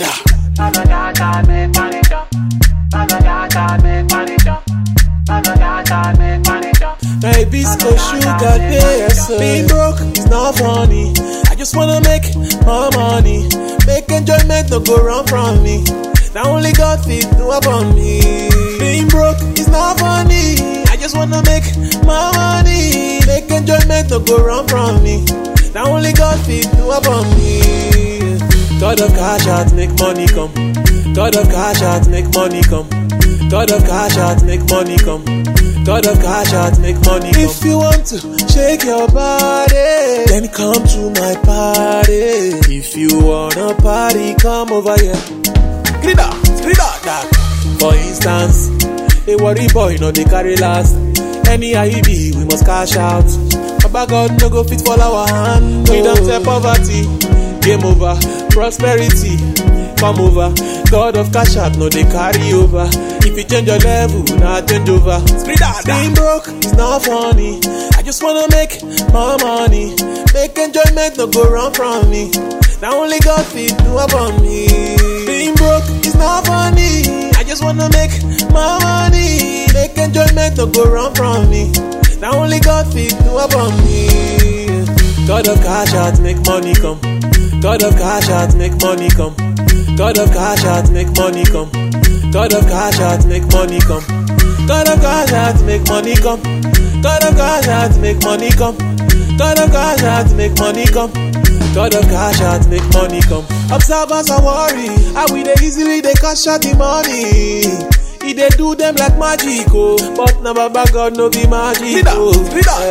da. My bisco sugar day, so being broke is not funny. I just wanna make more money, make enjoyment no go wrong from me. Now only God fit do upon me. Being broke is not funny. I just wanna make more money, make enjoyment no go wrong from me. Now only God fit do upon me. God of cash out, make money come. God of cash out, make money come. God of cash out, make money come. God of cash out, make money come. If you want to shake your body, then come to my party. If you wanna party, come over here. Grida, grida, that. For instance, a worry boy no dey carry last. Any IB, we must cash out. Baba God no go fit fall our hand. We don't tell poverty. Game over, prosperity. Come over, God of cash out, no they carry over. If you change your level, now change over. Being broke is not funny. I just wanna make more money. Make enjoyment no go wrong from me. Now only God fit do upon me. Being broke is not funny. I just wanna make more money. Make enjoyment no go wrong from me. Now only God fit do upon me. God of cash out, make money come. God of cash out, make money come. God of cash out, make money come. God of cash out, make money come. God of cash out, make money come. God of cash out, make money come. God of cash out, make money come. God of cash out, make money come. Observers are worry, how we dey easily they cash out the money. He dey do them like magic, oh. But na Baba God no be magic, oh.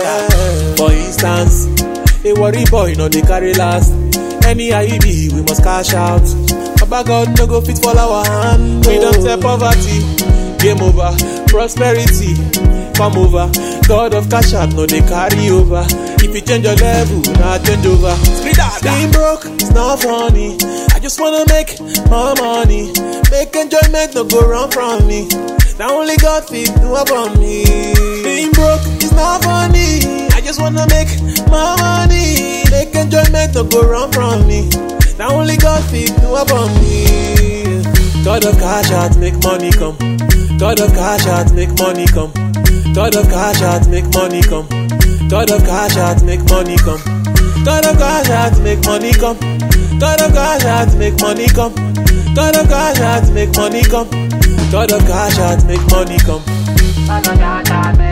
Yeah. For instance, a worry boy no dey carry last. Any IEB we must cash out. Baba God no go fit fall our hand. We don't tell poverty. Game over, prosperity. Come over, God of cash out no dey carry over. If you change your level, now change over. Being broke is not funny. I just wanna make more money. Make enjoyment no go wrong from me. Now only God fit do upon me. Being broke is not funny. I just wanna make more money. Make enjoyment no go wrong from me. Now only God fit do upon me. God of cash out, make money come. God of cash out, make money come. God of cash out, make money come. God of cash out, make money come. God of cash out, make money come. God of cash out, make money come. God of cash out, make money come. God of cash out, make money come.